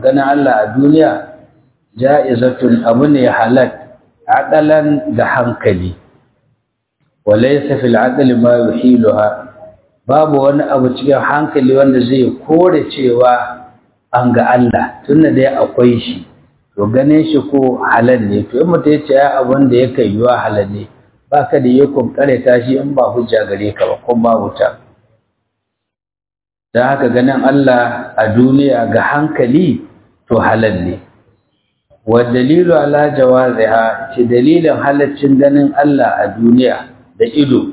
ganin Allah a duniya ja'izatun abu ne halat aqalan da hankali walaysa fil aqli ma yuhiluha babu wani abu cikin hankali wanda zai kore cewa an ga Allah tunda dai akwai shi to ganin shi ko halal ne to in mutum ya ce ya abin da yake yiwa halal ne baka da yakon kareta shi in ba hujja gare ka ba ko ba wuta dan haka ganin Allah a duniya ga hankali to halal ne wa dalilu ala jawaziha ce dalilin halaccin ganin Allah a duniya da ido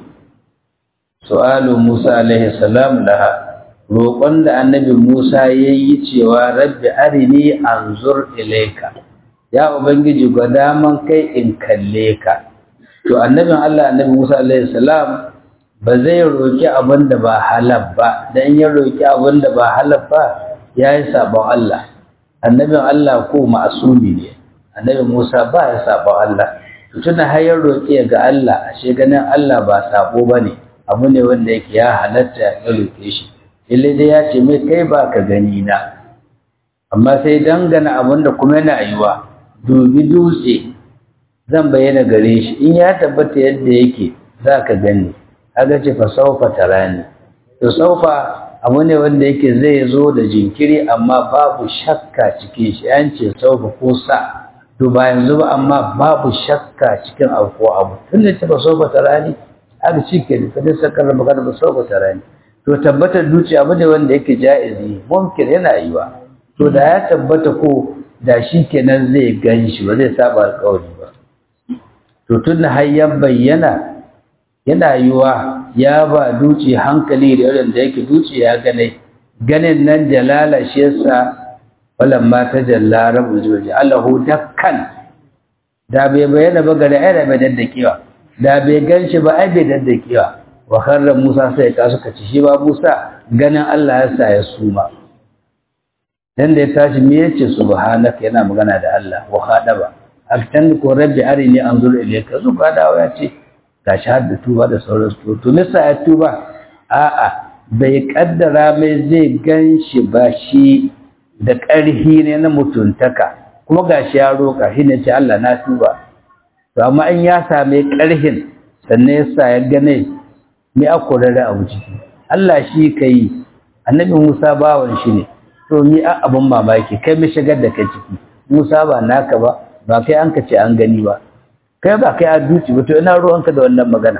su'alu Musa alaihi salam laha roƙon da annabi Musa yayi cewa rabbi arini anzur ilayka ya ubangiji gwada man kai in kalle ka to annabin Allah annabi Musa alaihi salam ba zai roki abin da ba halal ba dan ya roki abin da ba halal ba yayi sabon Allah annabin Allah ko ma'asumi ne annabi Musa ba ya sabon Allah to tunda har ya roki ga Allah ashe ganin Allah ba sabo bane abu ne wanda yake ya halatta ya roke shi illai dai ya ce mai kai ba ka gani na amma sai dangana abin da kuma yana yiwa dubi dutse zan bayyana gare shi in ya tabbata yadda yake za ka gani aga ce fa saufa tarani to saufa abu ne wanda yake zai zo da jinkiri amma babu shakka cikin shi an ce saufa ko sa to ba yanzu ba amma babu shakka cikin abu ko abu tun da ce fa saufa tarani aka ci ke da kadin sakar magana ba saufa tarani to tabbatar duci abu ne wanda yake ja'izi mumkin yana yiwa to da ya tabbata ko da shi kenan zai gan shi ba zai saba alƙawari ba to tun da har ya bayyana yana yiwa ya ba duci hankali da irin da yake duci ya gane ganin nan jalala shi yasa walan ma ta jalla rabbul jibril allahu dakkan da bai bayyana ba gare ai da bai daddakewa da bai gan shi ba ai bai daddakewa wa kharra musa sai ka suka ci shi ba musa ganin Allah ya sa ya suma dan da ya tashi me yace subhanaka yana magana da Allah wa khadaba aktan ko rabbi arini anzur ilayka zuba dawo ya ce gashi har da tuba da sauran su to nisa ya tuba a'a bai kaddara mai zai ganshi ba shi da ƙarhi ne na mutuntaka kuma gashi ya roƙa shi ne ce Allah na tuba to amma in ya same ƙarhin sannan ya sa ya gane me akorare abu ciki Allah shi kai annabi Musa bawan shi ne to mi a abin mamaki kai mi shigar da kai ciki Musa ba naka ba ba kai an ka ce an gani ba kai ba kai a duci ba to ina ruwanka da wannan magana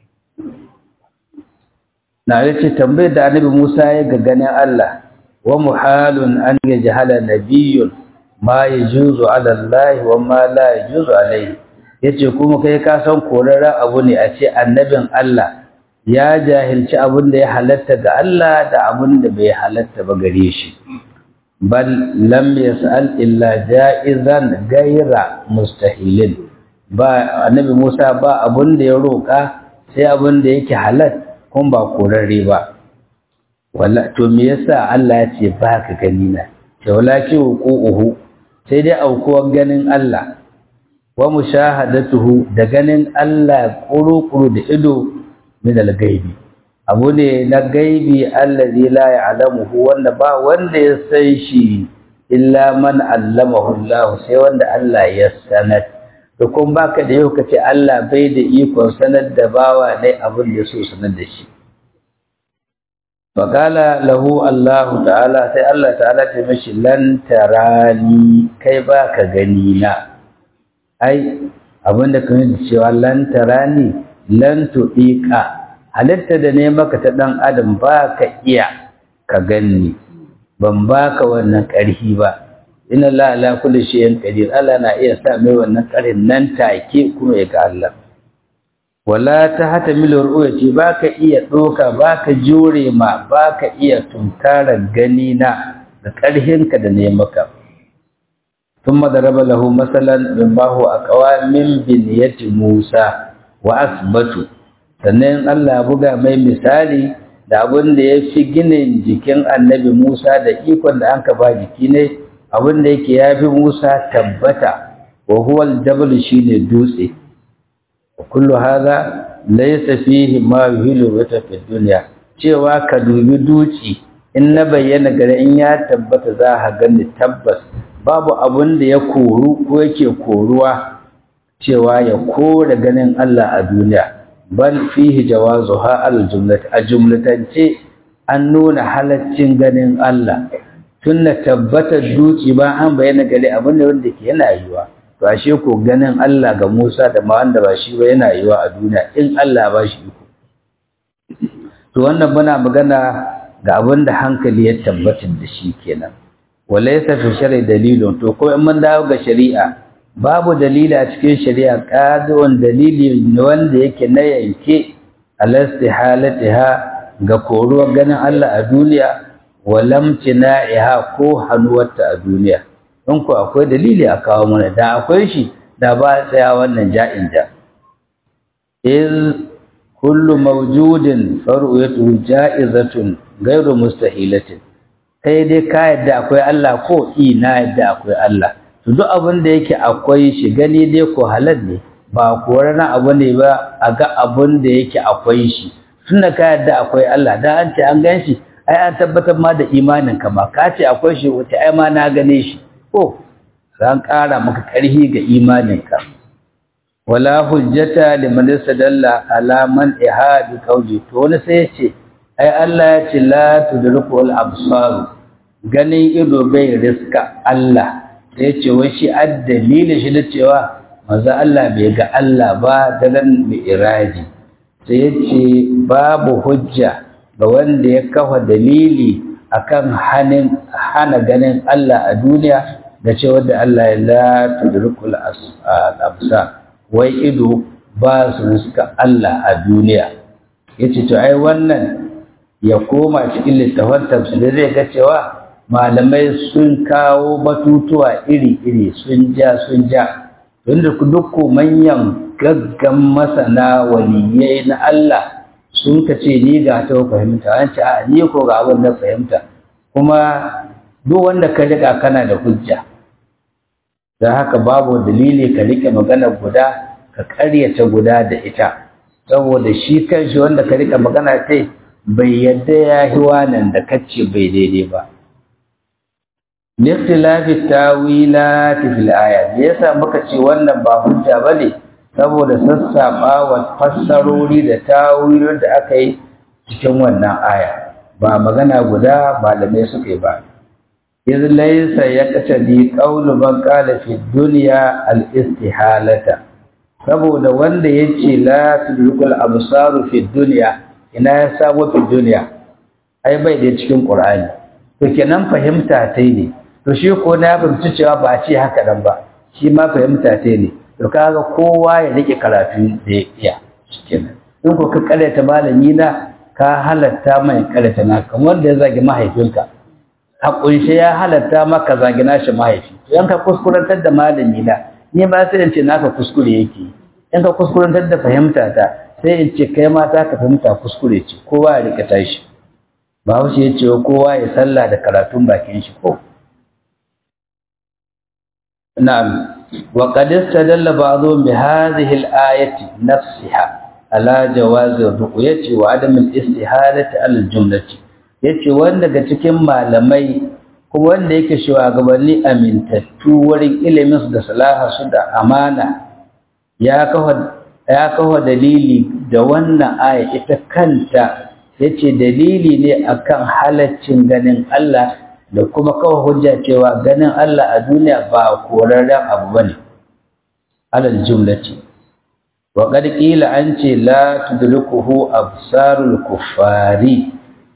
na yace tambayar da annabi Musa ya ga ganin Allah wa muhalun an yajhala nabiyyun ma yajuzu ala Allah wa ma la yajuzu alayhi yace kuma kai ka san korarren abu ne a ce annabin Allah ya jahilci abin da ya halatta ga Allah da abin da bai halatta ba gare shi bal lam yas'al illa ja'izan gaira mustahilin ba annabi Musa ba abin da ya roka sai abin da yake halal kun ba korarre ba walla to me yasa Allah ya ce ba ka gani na ce wala ki uhu sai dai aukuwar ganin Allah wa mushahadatuhu da ganin Allah kuru-kuru da ido min al-gaibi abu ne na gaibi allazi la ya'lamuhu wanda ba wanda ya san shi illa man allamahu Allah sai wanda Allah ya sanar to kun baka da yau kace Allah bai da ikon sanar da bawa ne abin da so sanar da shi faqala lahu Allah ta'ala sai Allah ta'ala ta mishi lan tarani kai baka gani na ai abinda kan cewa lan tarani lan tuɗiƙa halitta da ne maka ta ɗan adam ba ka iya ka ganni ban ba ka wannan ƙarfi ba ina la ala kulli shay'in qadir Allah na iya sa mai wannan ƙarfin nan take kuma ya ga Allah wala ta hata milur uyati ba ka iya ɗoka ba ka jure ma ba ka iya tunkarar gani na da ƙarfinka da ne maka ثم ضرب له مثلا مما هو أقوى من بنية موسى wa asbatu sannan Allah buga mai misali da abin da ya fi ginin jikin annabi Musa da ikon da an ba jiki ne abin da yake ya fi Musa tabbata wa huwa aljabal shine dutse kullu hadha laysa fihi ma yuhilu wata fi dunya cewa ka dubi duci in na bayyana gare in ya tabbata za a gani tabbas babu abun da ya koru ko yake koruwa cewa ya kore ganin Allah a duniya bal fihi jawazuha al jumlat a jumlatance an nuna halaccin ganin Allah tunna tabbatar duki ba an bayyana gare abin da wanda ke yana yiwa to ashe ko ganin Allah ga Musa da ma wanda ba shi ba yana yiwa a duniya in Allah ba shi iko to wannan muna magana ga abin da hankali ya tabbatar da shi kenan walaysa fi shar'i dalilun to ko in mun dawo ga shari'a babu dalili a cikin shari'a qadi'un dalili wanda yake na yanke alastihalatiha ga koruwar ganin Allah a duniya walamtina'iha ko hannuwarta a duniya in ku akwai dalili a kawo mana da akwai shi da ba tsaya wannan ja'in da iz kullu mawjudin far'uyatu ja'izatun ghayru mustahilatin kai dai ka yadda akwai Allah ko i na yadda akwai Allah to duk abin da yake akwai shi gani dai ko halal ne ba korana abu ne ba a ga abin da yake akwai shi tunda ka yadda akwai Allah dan an ce an gan shi ai an tabbatar ma da imanin ka ma ka ce akwai shi wuce ai ma na gane shi ko ran ƙara maka ƙarfi ga imanin ka wala hujjata liman sadalla ala man ihadi qawli to wani sai ya ce ai Allah ya ce la tudrikul absar ganin ido bai riska Allah sai ya ce wai shi addalili shi da cewa maza Allah bai ga Allah ba daren mi'raji sai ya ce babu hujja ga wanda ya kafa dalili akan hanin hana ganin Allah a duniya da cewa da Allah ya la tudrikul absar wai ido ba su riska Allah a duniya yace to ai wannan ya koma cikin littafin tafsiri zai ga cewa malamai sun kawo batutuwa iri-iri sun ja sun ja tunda duk manyan gaggan masana waliyai na Allah sun ka ce ni ga ta fahimta an ce a ni ko ga abin da fahimta kuma duk wanda ka riƙa kana da hujja don haka babu dalili ka riƙe magana guda ka ƙaryata guda da ita saboda shi kanshi wanda ka riƙa magana ta bai yadda ya yi wanan da kacce bai daidai ba Likhtilafi tawilati fil aya me yasa muka ce wannan ba hujja bane saboda sassaba wa fassarori da tawilin da aka yi cikin wannan aya ba magana guda malamai suka yi ba iz laysa yaqtadi qawlu man qala fi dunya al istihalata saboda wanda yace la tudrikul absaru fi dunya ina ya sabo fi dunya ai bai da cikin qur'ani to kenan fahimta tai ne to shi ko na fahimci cewa ba ce haka nan ba shi ma fahimta tai ne to kaga kowa ya rike karatu da ya iya kenan in ko ka karyata malami na ka halatta mai karyata na kamar da ya zagi mahaifinka a kunshe ya halatta maka zagi nashi mahaifi in ka kuskurantar da malami na ni ba sai in ce naka kuskure yake in ka kuskurantar da fahimta ta sai in ce kai ma ta ka fahimta kuskure ce kowa ya rike tashi ba wuce ya ce kowa ya sallah da karatun bakin shi ko na'am wa qad istadalla ba'dhum bi hadhihi al-ayati nafsiha ala jawaz ar-ru'yati wa adam al-istihalati al-jumlati yace wanda daga cikin malamai kuma wanda yake shugabanni amintattu wurin ilimin su da salaha su da amana ya kawo ya kawo dalili da wannan aya ita kanta yace dalili ne akan halaccin ganin Allah da kuma kawo hujja cewa ganin Allah a duniya ba korarren abu bane alal jumlati wa qad qila an ce la tudrikuhu absarul kuffari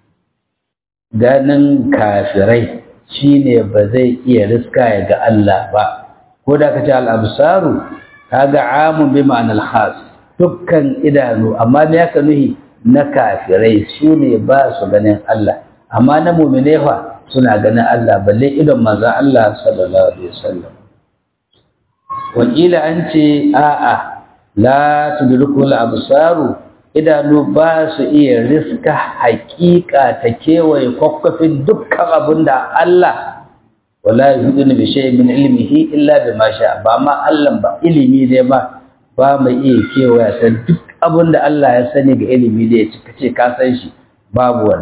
ganin kafirai shine ba zai iya riska ya ga Allah ba ko da kace al absaru kaga amun bi ma'anal khas dukkan idanu amma me yaka nuhi na kafirai su ne ba su ganin Allah amma na mu'mine fa suna ganin Allah balle idon manzo Allah sallallahu alaihi wasallam wakila an ce a'a la tudrikul absaru idanu ba su iya riska haƙiƙa ta kewaye kwakwafin dukkan abin da Allah wala yuhiduna bi shay'in min ilmihi illa bima sha ba ma Allah ba ilimi ne ba ba mai iya kewaya san duk abin da Allah ya sani ga ilimi da ya ce ka san shi babu wannan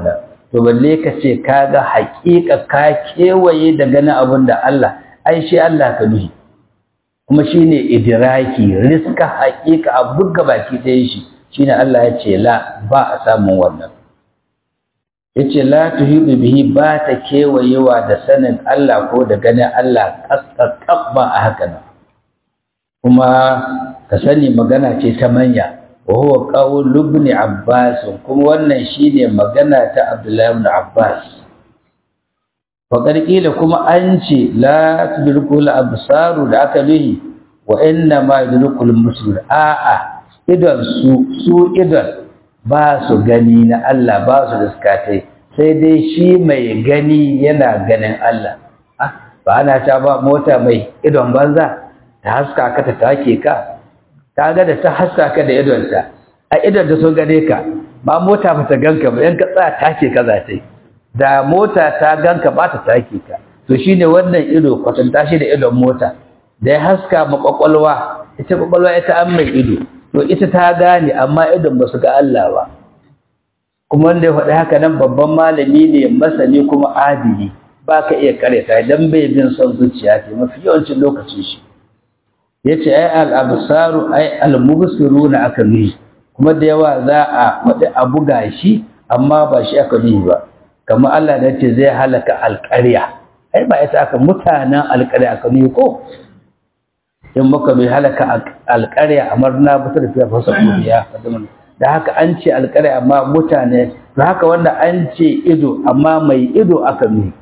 to balle ka ce ka ga haƙiƙa ka kewaye da ganin abin da Allah ai shi Allah ka nuhi kuma shine idiraki riska haƙiƙa a buga baki ɗaya shi shine Allah ya ce la ba a samun wannan yace la tuhidu bihi ba ta kewayewa da sanin Allah ko da ganin Allah kaskakab ba a haka nan kuma ka sani magana ce ta manya wa huwa qawl ibn Abbas kuma wannan shine magana ta Abdullah ibn Abbas wa qila kuma an ce la tudrikul absaru da aka nuhi wa inna ma yudrikul muslim a'a idan su su idan ba su gani na Allah ba su diskatai sai dai shi mai gani yana ganin Allah ba ana ta ba mota mai idon banza ta haska ka ta take ka ka ga da ta haska ka da idonta a idon da sun gane ka ba mota ba ta ganka ba in ka tsaya take ka za ta yi da mota ta ganka ba ta take ka to shine wannan ido kwatanta shi da idon mota da ya haska ma kwakwalwa ita kwakwalwa ita an mai ido to ita ta gane amma idon ba su ga Allah ba kuma wanda ya faɗi haka nan babban malami ne masani kuma adili ba ka iya karyata idan bai bin son zuciya ce mafi yawancin lokacin shi ya ce ai al'absaru ai almubsiru na aka nuhi kuma da yawa za a faɗi a buga shi amma ba shi aka nuhi ba kamar Allah da ce zai halaka alƙarya ai ba ita aka mutanen alƙarya aka nuhi ko in muka bai halaka alƙarya amar na bata da fiye fasa kuriya da haka an ce alƙarya amma mutane da haka wanda an ce ido amma mai ido aka nuhi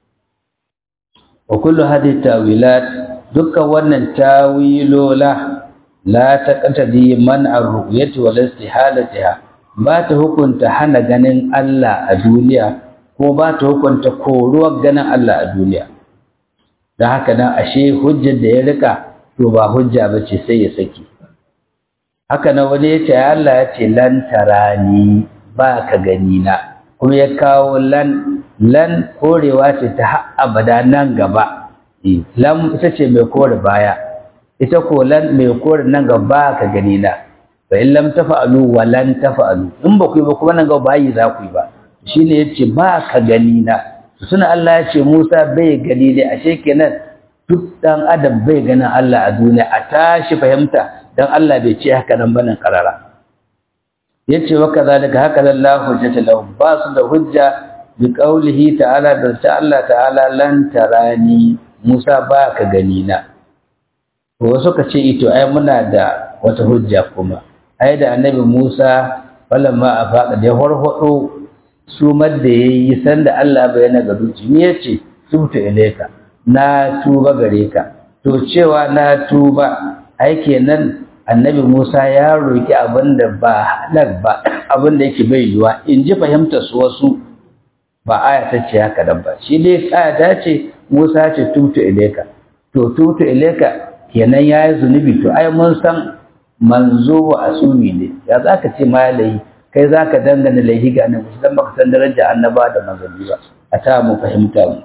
wa kullu hadhihi tawilat dukkan wannan tawilola la taqtadi man ar-ru'yati wal istihalatiha ba ta hukunta hana ganin Allah a duniya ko ba ta hukunta koruwar ganin Allah a duniya dan haka nan ashe hujjar da ya rika to ba hujja bace sai ya saki haka nan wani ya ce Allah ya ce lan tarani ba ka gani na kuma ya kawo lan lan korewa ce ta abada nan gaba lam ita ce mai kore baya ita ko lan mai kore nan gaba ka gani na fa in lam tafa'alu wa lan tafa'alu in ba ku yi ba kuma nan gaba bayi za ku yi ba shine yace ba ka gani na suna Allah ya ce Musa bai gani ne ashe kenan duk dan adam bai ganin Allah a duniya a tashi fahimta dan Allah bai ce haka nan banin karara yace wa kadhalika haka Allah hujjata lahum ba su da hujja bi qaulihi ta'ala da ta Allah ta'ala lan tarani Musa ba ka gani na wasu ka ce ito ai muna da wata hujja kuma ai da annabi Musa falamma afaqa da horhodo sumar da yayi sanda Allah bayyana ga duci me yace tubtu ilayka na tuba gare ka to cewa na tuba ai kenan annabi Musa ya roki abinda ba halal ba abinda yake bai yiwa in ji fahimtar su wasu ba aya ta ce haka dan ba shi dai aya ta ce Musa ce tutu ileka to tutu ileka kenan yayi zunubi to ai mun san manzo wa asumi ne ya zaka ce malai kai zaka dangana laihi ga annabi dan baka san daraja annaba da manzanni ba a ta mu fahimta mu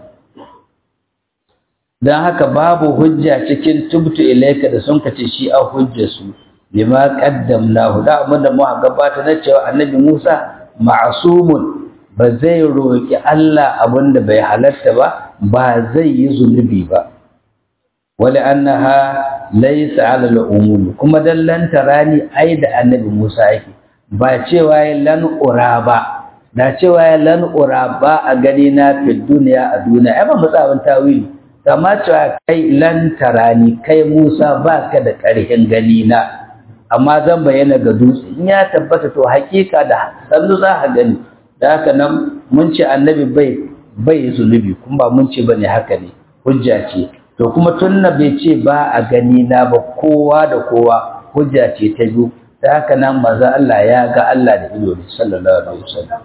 dan haka babu hujja cikin tubtu ilaika da sun kace shi a hujja su lima qaddamnahu da amma da mu gabata na cewa annabi Musa ma'sumun ba zai roki Allah abinda bai halatta ba ba zai yi zunubi ba wala annaha laysa ala al-umum kuma dallan tarani ai da annabi Musa yake ba cewa ya lan ura ba da cewa ya lan ura ba a gani na fi duniya a duniya ai ba mutsawin tawili kama cewa kai lan tarani kai Musa ba ka da ƙarhin gani na amma zan bayyana ga dutse in ya tabbata to hakika da sannu za ka gani da haka nan mun ce annabi bai bai zunubi kuma ba mun ce bane haka ne hujja ce to kuma tunna bai ce ba a gani na ba kowa da kowa hujja ce ta biyu da haka nan maza Allah ya ga Allah da ido ne sallallahu alaihi wasallam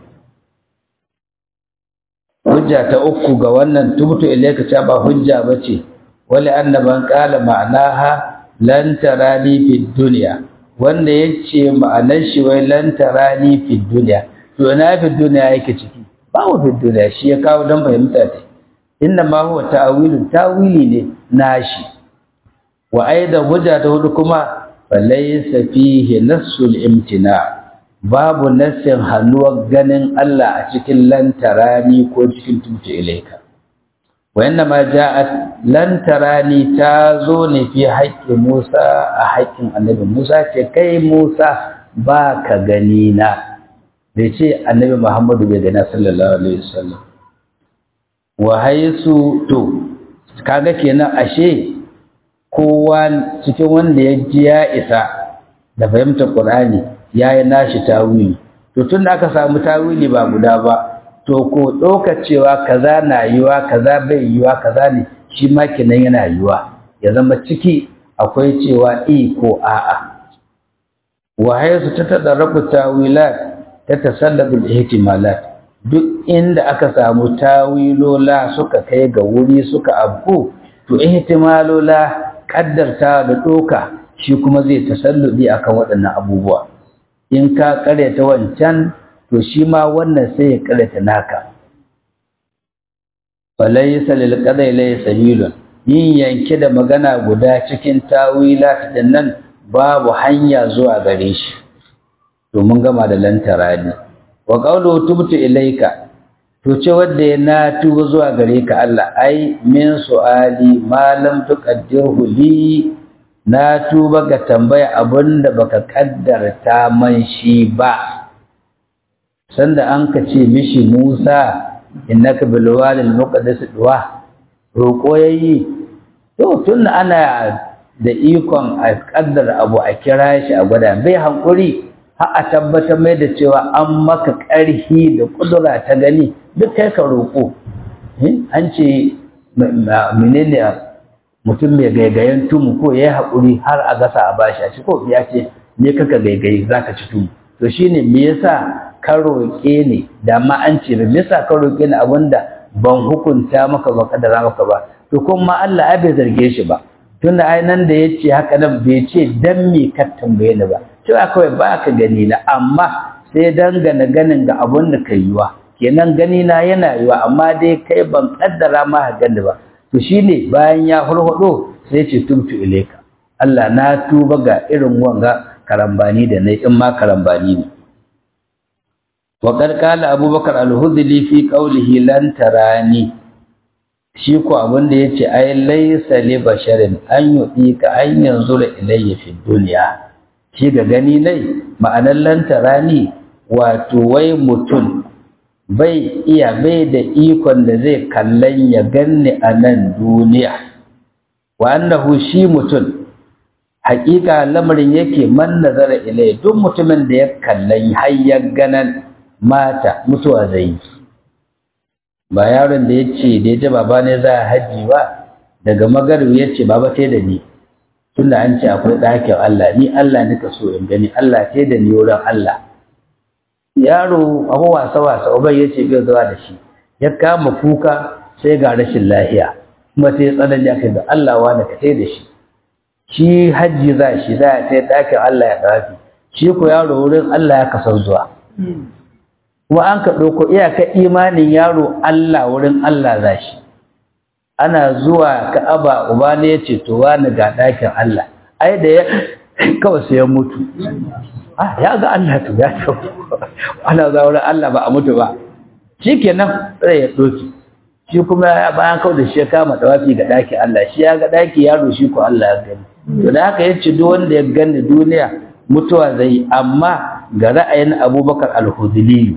hujja ta uku ga wannan tubtu ilayka ta ba hujja bace wali annaban qala ma'anaha lan tarani fid dunya wanda yace ma'anar shi wai lan tarani fid dunya to na fid dunya yake ciki babu fid dunya shi ya kawo dan fahimta ta inna ma huwa ta'wilun tawili ne nashi wa aidan hujja ta hudu kuma falaysa fihi nassul imtina babu nassin hannuwar ganin Allah a cikin lantarani ko cikin tumta ilaika wayanna ma ja'at lantarani ta zo ne fi haƙƙin Musa a haƙƙin annabi Musa ce kai Musa ba ka gani na bai ce annabi Muhammadu bai gani sallallahu alaihi wasallam wa haisu to kaga kenan ashe kowa cikin wanda ya ji ya isa da fahimtar Qur'ani yayi nashi tawili to tun da aka samu tawili ba guda ba to ko ɗauka cewa kaza na yiwa kaza bai yiwa kaza ne shi ma kenan yana yiwa ya zama ciki akwai cewa i ko a'a wa hayatu ta tadarrabu tawilat ta tasallabu ihtimalat duk inda aka samu tawilola suka kai ga wuri suka abku to ihtimalola kaddarta da doka shi kuma zai tasalludi akan waɗannan abubuwa in ka karyata wancan to shi ma wannan sai ya karyata naka falaysa lil qadai lay sabilun yin yanke da magana guda cikin tawilat din nan babu hanya zuwa gare shi to mun gama da lantarani wa qawlu tubtu ilayka to ce wanda ya na tuba zuwa gare ka Allah ai min su'ali ma lam tuqaddirhu li na tuba ga tambaya abinda baka kaddarta man shi ba sanda an ka ce mishi Musa innaka bil walil muqaddas duwa roko yayi to tun ana da ikon a kaddara abu a kira shi a gwada bai hankuri har a tabbatar mai da cewa an maka ƙarhi da kudura ta gani duk kai ka roƙo an ce menene mutum mai gaigayen tumu ko ya yi haƙuri har a gasa a bashi a ci ko ya ce me kaka gaigayi za ka ci tumu to shine me yasa ka roƙe ni da ma an ce me yasa ka roƙe ni abinda ban hukunta maka ba kadara maka ba to kuma Allah ai bai zarge shi ba tunda ai nan da yace haka nan bai ce dan me ka tambaye ni ba cewa kawai ba ka gani na amma sai dangana ganin ga abun da ka yiwa kenan gani na yana yiwa amma dai kai ban kaddara ma ha gani ba to shine bayan ya hurhudo sai ce tubtu ilaika Allah na tuba ga irin wanga karambani da nayi in ma karambani ne wa qad qala abubakar al-hudli fi qawlihi lan tarani shi ko abin da yace ai laysa li basharin an yu'ika an yanzura ilayya fi dunya shi ga gani nai ma'anar lan tarani wato wai mutum bai iya bai da ikon da zai kallon ya ganni a nan duniya wa annahu shi mutum haƙiƙa lamarin yake man nazara ilai duk mutumin da ya kallon har ya ganan mata mutuwa zai yi ba yaron da ya ce da ya ji baba ne za a haji ba daga magarbi ya ce baba sai da ni tunda an ce akwai ɗakin Allah ni Allah nika so in gani Allah sai da ni wurin Allah yaro abu wasa wasa uban ya ce bai zuwa da shi ya kama kuka sai ga rashin lahiya kuma sai tsanani aka da Allah wani ka sai da shi shi hajji za shi za a sai ɗakin Allah ya ɗafi shi ko yaro wurin Allah ya kasar zuwa kuma an ka ɗauko iyaka imanin yaro Allah wurin Allah za shi ana zuwa ka'aba uba ne ya ce to wani ga ɗakin Allah ai da ya kawai sai ya mutu ah ya ga Allah to ya to ana za wurin Allah ba a mutu ba shikenan sai ya ɗoki shi kuma bayan kawai da shi ya kama dawafi ga ɗakin Allah shi ya ga ɗaki yaro shi ko Allah ya gani to da haka yace duk wanda ya gani duniya mutuwa zai amma ga ra'ayin Abubakar al-Hudhili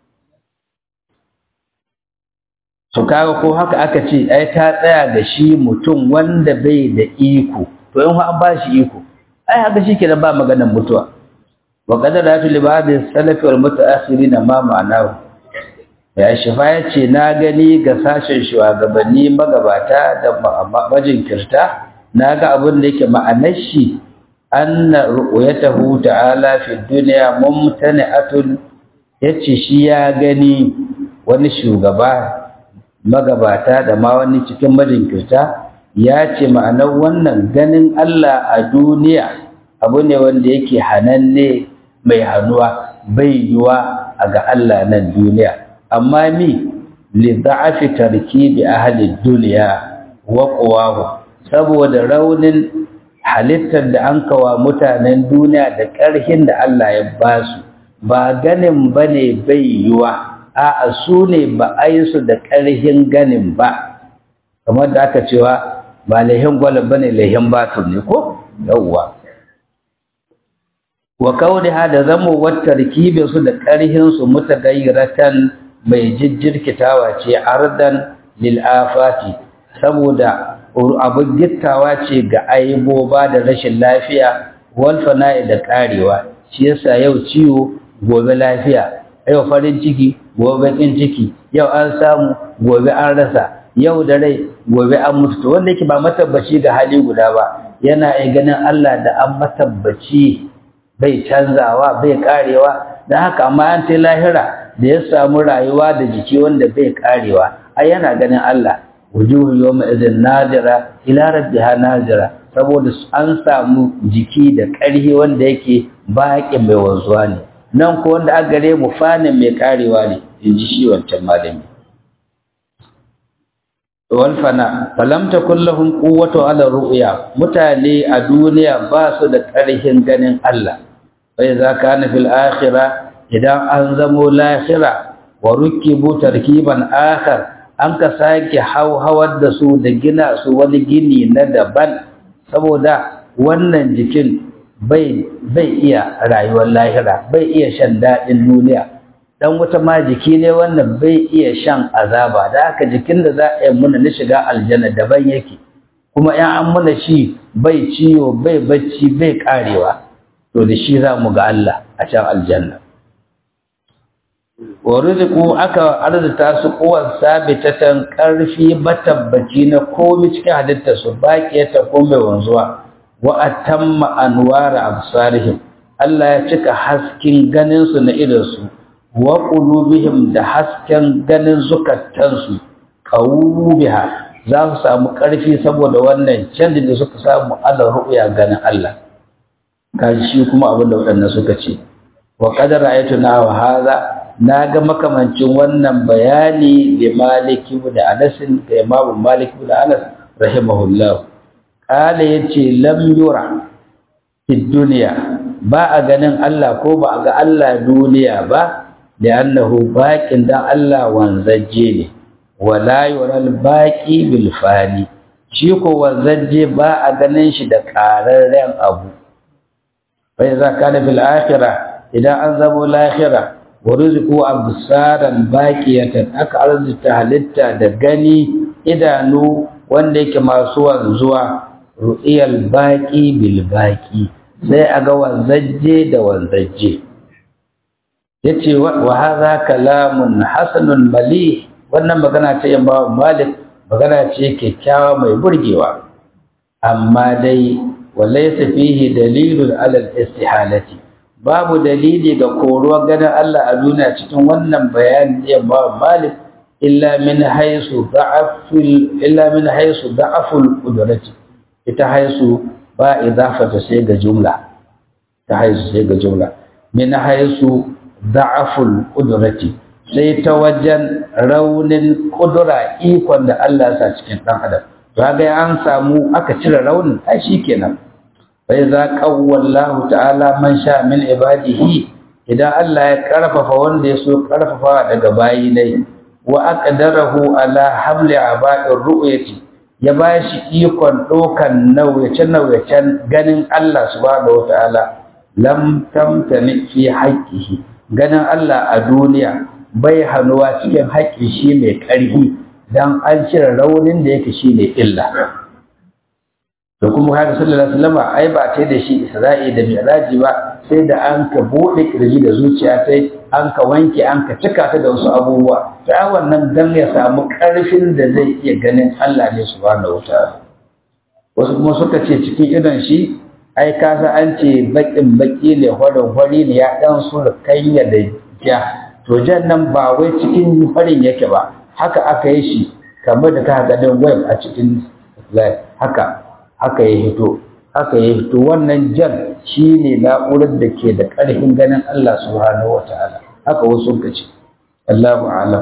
su kaga ko haka aka ce ai ta tsaya ga shi mutum wanda bai da iko to in an ba shi iko ai haka shi kenan ba maganar mutuwa wa qadara tu li ba'd salafi wal mutaakhirin ma ma'anahu ya shifa ya ce na gani ga sashen shugabanni magabata da majinkirta na ga abin da yake ma'anar shi anna ru'yatahu ta'ala fi dunya mumtani'atun yace shi ya gani wani shugaba magabata da ma wani cikin majinkirta ya ce ma'anar wannan ganin Allah a duniya abu ne wanda yake hananne mai hannuwa bai yiwa a ga Allah nan duniya amma mi li da'afi tarkibi ahli dunya wa qawahu saboda raunin halittar da an kawa mutanen duniya da ƙarhin da Allah ya ba su ba ganin bane bai yiwa a'a su ne ba a yi su da ƙarhin ganin ba kamar da aka cewa ba laihin gwalab bane laihin batur ne ko yawwa wa kauniha da zamo wata rikibin su da ƙarhin su mutagayyiratan mai jijjirkitawa ce ardan lil afati saboda abin gittawa ce ga aiboba da rashin lafiya wal fana'i da karewa shi yasa yau ciwo gobe lafiya yau farin ciki gobe kin ciki yau an samu gobe an rasa yau da rai gobe an mutu to wanda yake ba matabbaci ga hali guda ba yana iya ganin Allah da an matabbaci bai canzawa bai karewa dan haka amma an ta lahira da ya samu rayuwa da jiki wanda bai karewa ai yana ganin Allah wujuhu yawma idhin nadira ila rabbiha nadira saboda an samu jiki da ƙarhi wanda yake baƙi mai wanzuwa ne nan ko wanda aka gare mu fanin mai karewa ne in ji shi wancan malami wal fana falam takul lahum quwwatu ala ru'ya mutane a duniya ba su da ƙarhin ganin Allah bai za kana fil akhirah idan an zamo lahira wa rukibu tarkiban akhar an ka sake hauhawar da su da gina su wani gini na daban saboda wannan jikin bai bai iya rayuwar lahira bai iya shan daɗin duniya dan wata ma jiki ne wannan bai iya shan azaba da haka jikin da za a yi muna na shiga aljanna daban yake kuma in an muna shi bai ciwo bai bacci bai karewa to da shi za mu ga Allah a can aljanna wa rizqu aka arzuta su kuwan sabitatan karfi matabbaci na komai cikin halitta su baqiyata ko mai wanzuwa wa atamma anwara absarihim Allah ya cika hasken ganin su na idan su wa qulubihim da hasken ganin zukatan su qawbiha za su samu karfi saboda wannan canjin da suka samu Allah ru'ya ganin Allah kaji shi kuma abin da waɗannan suka ce wa qad ra'aytuna wa hadha na ga makamancin wannan bayani da maliki da anasin da imamu maliki da anas rahimahullah kala yace lam yura fi duniya ba a ganin Allah ko ba a ga Allah duniya ba da annahu baqin dan Allah wanzaje ne wala yural baqi bil fani shi ko wanzaje ba a ganin shi da ƙararren abu fa iza kana fil akhirah idan an zamo lahira wa rizqu absaran baqiyatan aka arzuta halitta da gani idanu wanda yake masu wanzuwa ru'iyal baqi bil baqi sai aga wanzajje da wanzajje yace wa hadha kalamun hasanun malih wannan magana ta yamba malik magana ce kyakkyawa mai burgewa amma dai walaysa fihi dalilun ala al-istihalati babu dalili ga koruwar ganin Allah a duniya cikin wannan bayani da ba Malik illa min haisu da'aful illa min haisu da'aful qudrati ita haisu ba idafata sai ga jumla ta haisu sai ga jumla min haisu da'aful qudrati sai ta wajen raunin kudura ikon da Allah ya sa cikin dan adam to ga an samu aka cire raunin ai shikenan فإذا قوى الله تعالى من شاء من عباده idan Allah ya karfafa wanda ya so karfafa daga bayi ne wa aqdarahu ala hamli aba'ir ru'yati ya bashi ikon dokan nauyace nauyacen ganin Allah subhanahu wataala lam tamtani fi haqqihi ganin Allah a duniya bai hanuwa cikin haƙƙi shi mai ƙarfi dan an cire raunin da yake shine illa da kuma haka sallallahu alaihi wasallam ai ba ta da shi Isra'i da Mi'raji ba sai da an ka bude kirji da zuciya sai an ka wanke an ka cika ta da wasu abubuwa to ai wannan dan ya samu karfin da zai iya ganin Allah ne subhanahu wataala wasu kuma suka ce cikin idon shi ai ka sa an ce bakin baki ne horon hori ne ya dan su kanya da ja to jan nan ba wai cikin farin yake ba haka aka yi shi kamar da ka ga dan web a cikin haka haka ya hito haka ya hito wannan jan shi ne na'urar da ke da ƙarfin ganin Allah subhanahu wa ta'ala haka wasu ka ce Allahu alam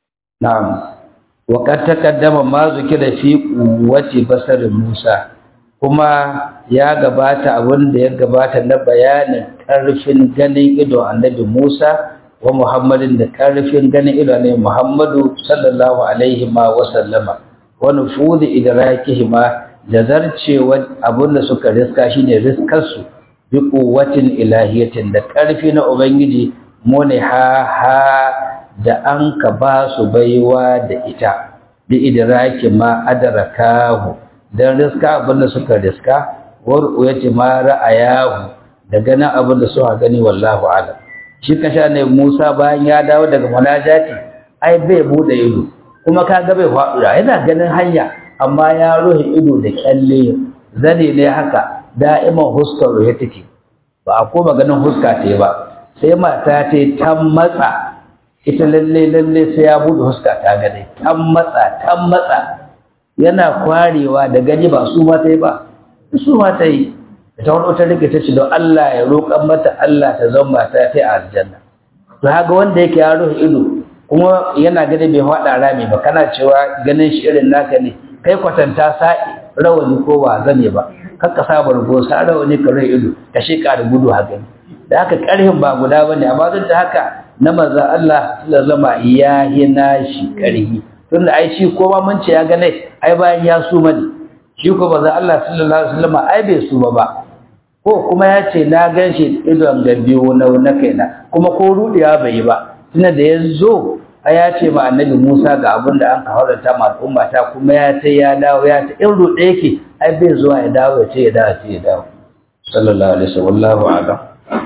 na'am wa qad taqaddama ma zikira fi quwwati basar Musa kuma ya gabata abin da ya gabata na bayanin ƙarfin ganin ido annabi Musa wa Muhammadin da ƙarfin ganin ido ne Muhammadu sallallahu alaihi ma wa sallama wa nufudi idrakihi ma da zarcewa abin da suka riska shine riskar su bi quwwatin ilahiyatin da ƙarfi na ubangiji mune ha ha da an ka ba su baiwa da ita bi idraki ma adrakahu dan riska abin da suka riska war'u yace ma ra'ayahu da ganin abin da suka gani wallahu a'lam shi kasha ne Musa bayan ya dawo daga munajati ai bai bude ido kuma kaga bai faɗu yana ganin hanya amma ya ruhe ido da kyalle zane ne haka da'iman huskar ruhe take ba a koma ganin huska ta ba sai mata ta ta matsa ita lalle lalle sai ya bude huska ta gane ta matsa ta matsa yana kwarewa da gani ba su ma ta yi ba su ma ta yi ta wani wata rike ta ce don Allah ya roƙan mata Allah ta zama mata ta a aljanna to haka wanda yake ya rufe ido kuma yana gani bai faɗa rami ba kana cewa ganin shi irin naka ne kai kwatanta sa'i rawani ko ba zane ba kakka sa bargo sa rawani ka rufe ido ka sheka da gudu haka da haka ƙarhin ba guda bane amma duk da haka na manzon Allah sallallahu alaihi ya hina shi ƙarhi tunda ai shi ko ba mun ce ya gane ai bayan ya suma ne shi ko manzon Allah sallallahu alaihi wasallam ai bai suma ba ko kuma ya ce na gan shi idon ga biyu na na kaina kuma ko rudiya bai yi ba tunda da ya zo a ya ce ma annabi Musa ga abin da an ka haurata ma al'umma ta kuma ya ce ya dawo ya ce in rude yake ai bai zuwa ya dawo ya ce ya dawo ce ya dawo sallallahu alaihi wasallam wallahu a'lam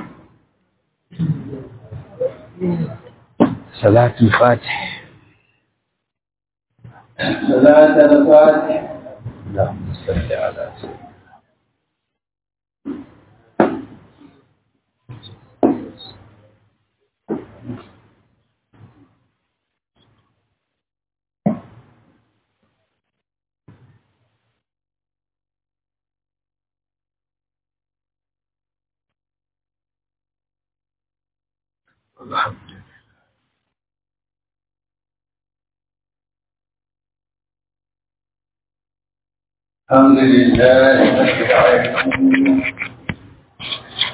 salatul fatih salatul fatih اللهم صل على سيدنا الحمد لله الحمد لله رب العالمين